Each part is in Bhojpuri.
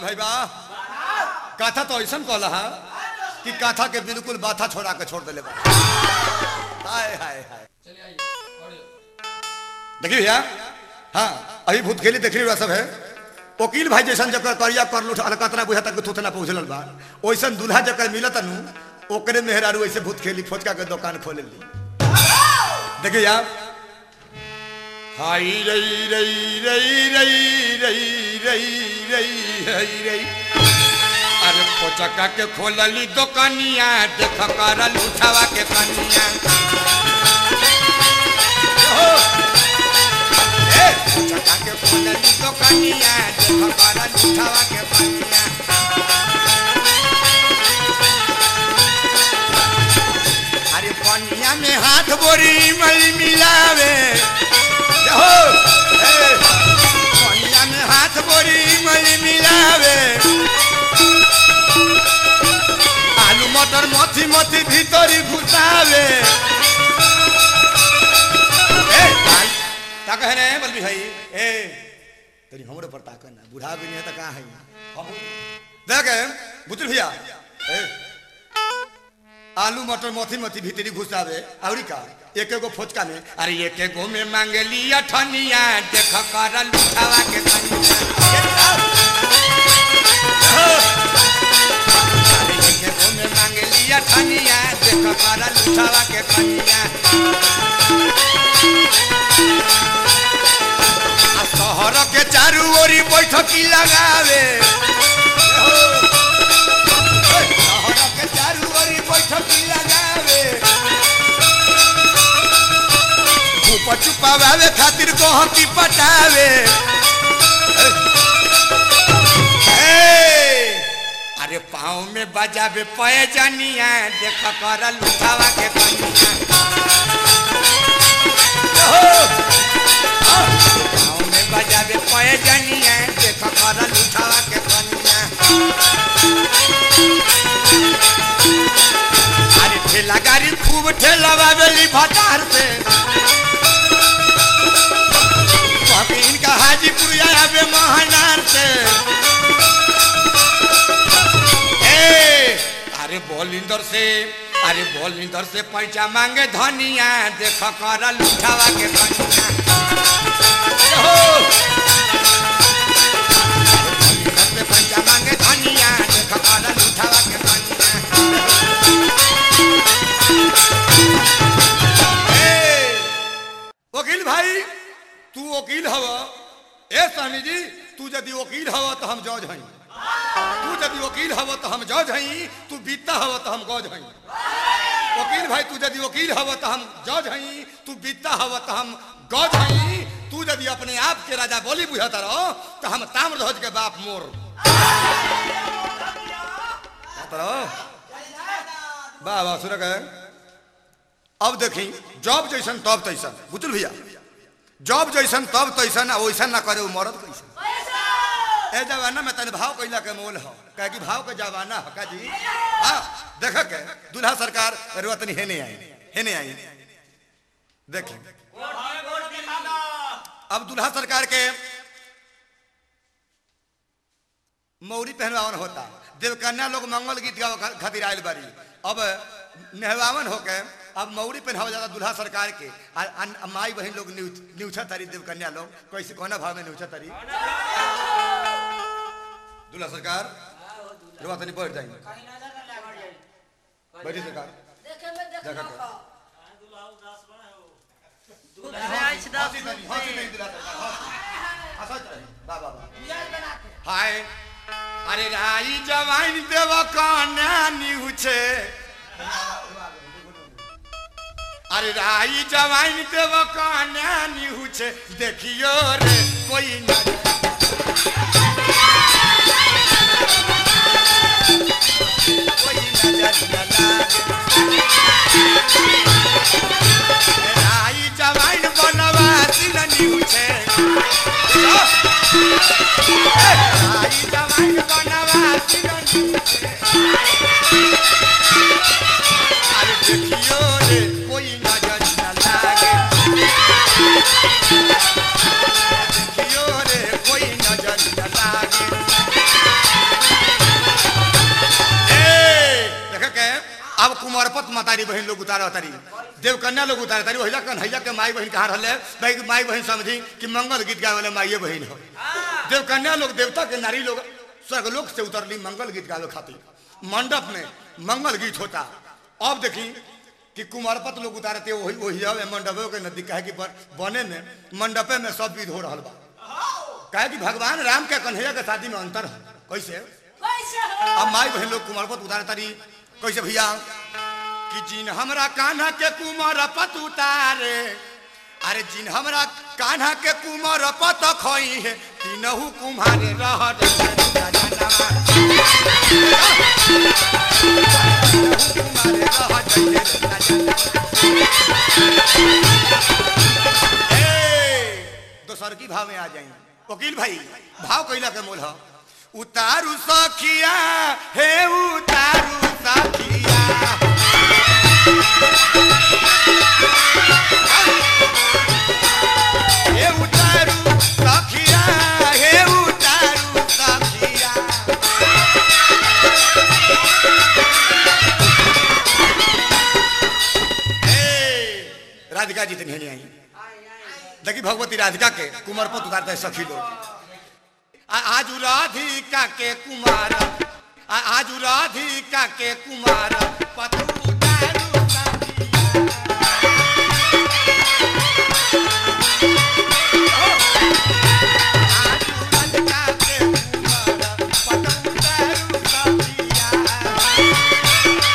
भाई बा कथा तो ऐसा कहला हा कि कथा के बिल्कुल बाथा छोड़ा के छोड़ दिले बा हाय हाय हाय चलिए आइए और देखिए भैया हाँ अभी भूत खेली देख रही सब है वकील भाई जैसन जकर करिया कर लूट अलकतरा बुझा तक थूथना पहुंचल बा वैसन दूल्हा जकर मिलत नु ओकरे मेहरारू ऐसे भूत खेली फोचका के दुकान खोले ली देखिए यार हाई रई रई रई रई रई रई रई रई रई अरे पोचका के खोलली दुकानिया देख कर लुठावा के कनिया ए पोचका के खोलली दुकानिया देख कर लुठावा के कनिया अरे पनिया में हाथ बोरी मली मिलावे हो ए, पनिया में हाथ बोरी मली मिलावे आलू मटर मथी मथी भीतरी घुसावे ए भाई ता कहे रे बलबी भाई ए तेरी हमरे पर ताकन ना बुढ़ा भी नहीं है तो कहाँ है हम देख बुतुल भैया ए आलू मटर मथी मथी भीतरी घुसावे औरी का एक एगो फोचका में अरे एक एगो में मांगली अठनिया देख कर लुठावा के कनिया अरे एक एगो में मांगली अठनिया देख कर लुठावा के कनिया आ शहर के चारू ओरी बैठकी लगावे शहर के चारू ओरी बैठकी लगावे धूप चुपावे खातिर गहकी पटावे ए, अरे पाँव में बजावे पैजनिया देख कर लुटावा के कनिया पाँव में बजावे पैजनिया देख कर लुटावा के कनिया अरे ठेला गाड़ी खूब ठेला बेली भटार से कबीन का हाजीपुर आवे महानार से ए अरे बोलिंदर से अरे बोलिंदर से पैसा मांगे धनिया देख कर लुठावा के कनिया बोलिंदर से पैसा मांगे धनिया देख कर लुठावा के कनिया वकील भाई तू वकील हव ए स्वामी जी तू यदि वकील हव तो हम जज हई तू यदि वकील हव तो हम जज हई तू बीता हव तो हम गज हई वकील भाई तू यदि वकील हव तो हम जज हई तू बीता हव तो हम गज हई तू यदि अपने आप के राजा बोली बुझाता रहो तो हम ताम्रध्वज के बाप मोर कहता रहो वाह वाह सुन गए अब देखी जॉब जैसन तब तैसन बुझल भैया जॉब जैसन तब तैसन आ वैसन ना करे उ मरद कैसन ए जमाना में तन भाव कैला के मोल हो कहे कि भाव के जमाना हो का जी हाँ देख के दूल्हा सरकार रुआ तनी हेने आई हेने आई देखी अब दूल्हा सरकार के मौरी पहनवावन होता देवकन्या लोग मंगल गीत गावे खा- खातिर आयल बारी अब नेहवावन होके अब मौरी पहनावा जाता दूल्हा सरकार के आ, आ, आ माई बहन लोग न्यूच न्यूछा तारी देवकन्या लोग कैसे कोना भाव में न्यूछा तारी दूल्हा सरकार रुआ तनी बैठ जाएंगे बैठी सरकार देखा कर। हंसी तनी, हंसी तनी दूल्हा सरकार, हंसी। हंसत रही। वाह, वाह, वाह। हाय अरे राई जवाइन देव काना निहुछे अरे राई जवाइन देव काना निहुछे देखियो रे कोई न कोई नजर न लागे राई जवाइन बनवा दिल निहुछे राई जवाइन बनवा दिल निहुछे अरे देखियो रे कोई नजर न लागे देखियो रे कोई नजर न लागे कुमारपत मतारी बहन लोग उतारा तारी देवकन्या लोग उतारा तारी वही कन्हैया के माई बहन कहाँ रहले भाई माई बहन समझी कि मंगल गीत गावे वाले माइये बहन हो देवकन्या लोग देवता के नारी लोग स्वर्गलोक से उतरली मंगल गीत गावे खातिर मंडप में मंगल गीत होता अब देखी कि कुमारपत लोग उतारते वही वही जाओ मंडपे के नजदीक कहे कि पर बने में मंडपे में सब विध हो रहा बा कहे कि भगवान राम के कन्हैया के शादी में अंतर है कैसे कैसे हो अब माई बहन लोग कुमारपत उतारे तारी कैसे भैया कि जिन हमरा कान्हा के कुमारपत उतारे अरे जिन हमरा कान्हा के कुमारपत खोई है तीनहु कुम्हारे रह दोसर की भाव में आ जाएंगे वकील भाई भाव कैला के मोल है उतारू सखिया हे उतारू सखिया हे उतारू सखिया हे उतारू सखिया ए, राधिका जी तनी आई देखी भगवती राधिका के कुमारपत उतारते हैं सखी लोग आ- आज राधिका के कुमार आ- आज राधिका के कुमार पतू दारू सखिया। आज राधिका के कुमार पतू दारू सखिया।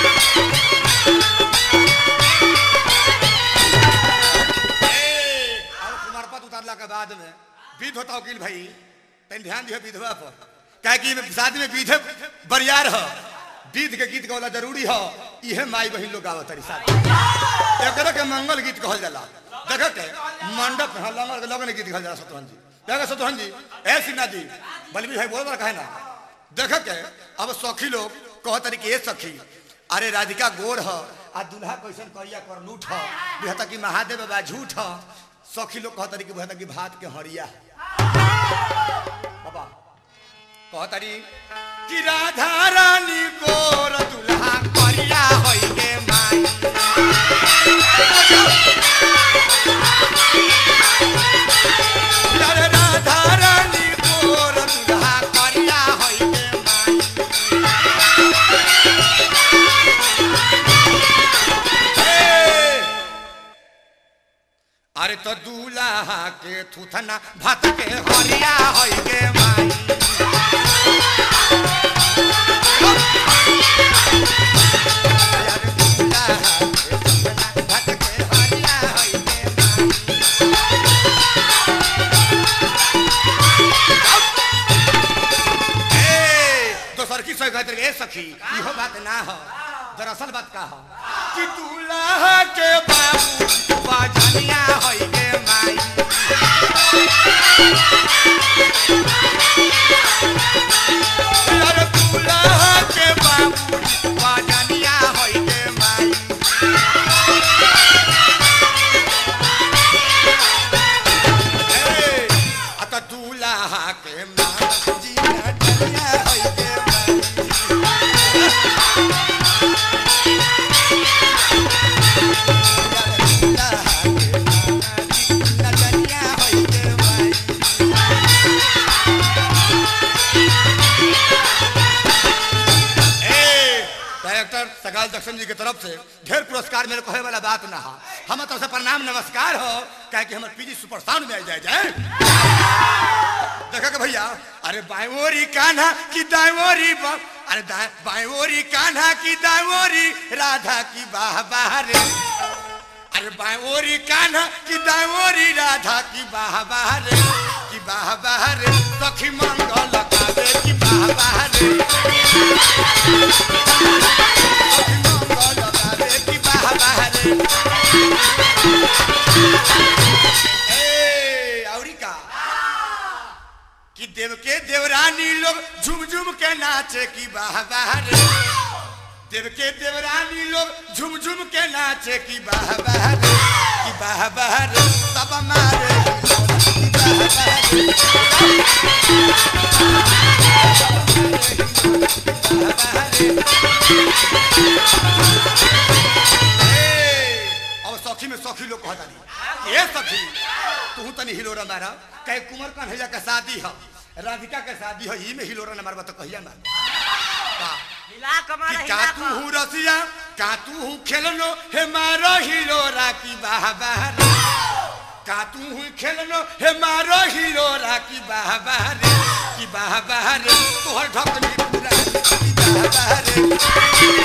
ए, और कुमारपत उतारला के बाद में विध होता वकील भाई तनी ध्यान दियो विधवा पर काहे कि एमे शादी में विधे बरियार ह विध के गीत गौला जरूरी ह इहे माई बहिन लोग गावत तारी शादी एकरे के मंगल गीत कहल जाला देख के मंडप में लंगर लगन गीत कहल जाला सतवन जी देख सतवन जी ए सिन्हा जी बलबीर भाई बोल कहे ना देख के अब सखी लोग कहत तारी कि ए सखी अरे राधिका गोड़ ह आ दुल्हा कैसन करिया कर लूट ह बुझता कि महादेव बाबा झूठ ह सखी लोग कहत तारी कि बुझता कि भात के हरिया बाबा कहतारी कि राधा रानी गोर दुल्हा करिया होई गे माई अरे राधा रानी गोर दुल्हा करिया होई गे माई ए, अरे तो दूल्हा के थुथना भात के हरिया होई गे माई अरे दूल्हा के थुथना भात के हरिया होई गे माई ए, दोसर की सही कहते ए सखी इहो बात ना हो दरअसल बात का हो कि दूल्हा के बाबू बाजनिया होई गे माई अरे दूल्हा के बाबू बाजनिया होई गे माई ए, आ त दूल्हा के माँ जी नटनिया होई गे माई डायरेक्टर सगाल दक्षिण जी की तरफ से ढेर पुरस्कार मेरे कहे वाला बात ना हो हम तो से प्रणाम नमस्कार हो कहे कि हमारे पीजी सुपर साउंड में आ जाए जाए देखा के भैया अरे बायोरी कान्हा की दायोरी बा अरे दा- बायोरी कान्हा की दायोरी राधा की बाह बाह रे अरे बायोरी कान्हा की दायोरी राधा की बाह बाह रे की बाह बाह रे सखी मंगल कावे की बाह बाह रे सखी मंगल कावे की बाह बाह रे ए औरी का कि देव के देवरानी लोग झुम झुम के नाचे की बाह बाह रे देव के देवरानी लोग झुम झुम के नाचे की बाह बाह रे की बाह बाह रे तब मारे की बाह बाह रे बाह बाह रे हिलोरा मारा कहे कुंवर कन्हैया के शादी है राधिका के शादी है ई में हिलोरा न मारबा तो कहिया मार का हिला कमर कि हिला का तू हूँ रसिया का तू हूँ खेलनो हे मारो हिलोरा की बाह बाहर का तू हूँ खेलनो हे मारो हिलोरा की बाह बाहर की बाह बाहर तोहर ढकनी पूरा की बाह बाहर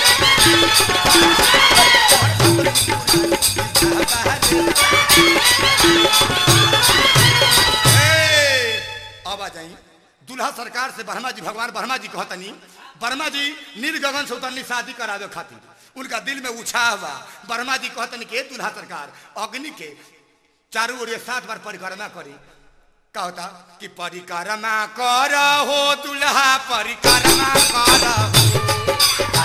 ए, अब आ जाई दुल्हा सरकार से ब्रह्मा जी भगवान ब्रह्मा जी कहतनी ब्रह्मा जी निर्गगन से उतरनी शादी करावे खातिर उनका दिल में उछा हुआ ब्रह्मा जी कहतनी के दुल्हा सरकार अग्नि के चारों ओर ये सात बार परिक्रमा करी का होता कि परिक्रमा कर हो दुल्हा परिक्रमा कर हो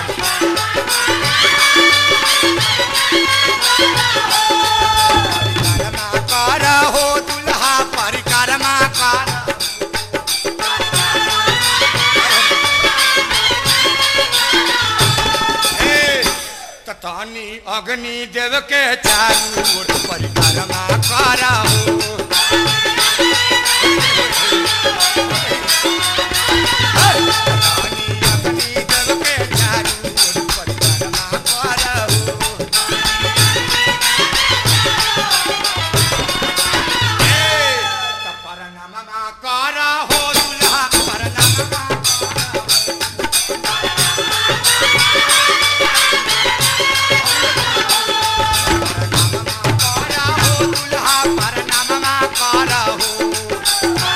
परिक्रमा कर हो दुल्हा परिक्रमा कर ए, ततानी अग्नि देव के चारू ओर परिक्रमा करहु ततानी अग्नि देव के चारू ओर परिक्रमा करहु ए, त परनामा करहु दुल्हा परनामा करहु करहु दुल्हा परनामा करहु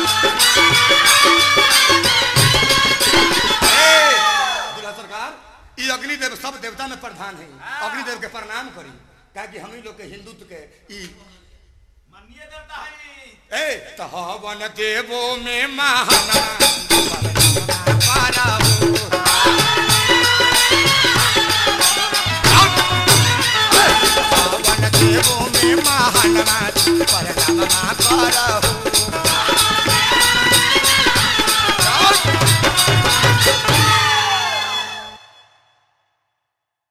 ए, दुल्हा सरकार ई अग्निदेव सब देवता में प्रधान है अग्निदेव के प्रणाम करी क्या कि हम ही लोग के हिंदुत्व के ई मनिए देवता है ए त हवन देवो में महाना परनामा करहु हवन देवो में महाना परनामा करहु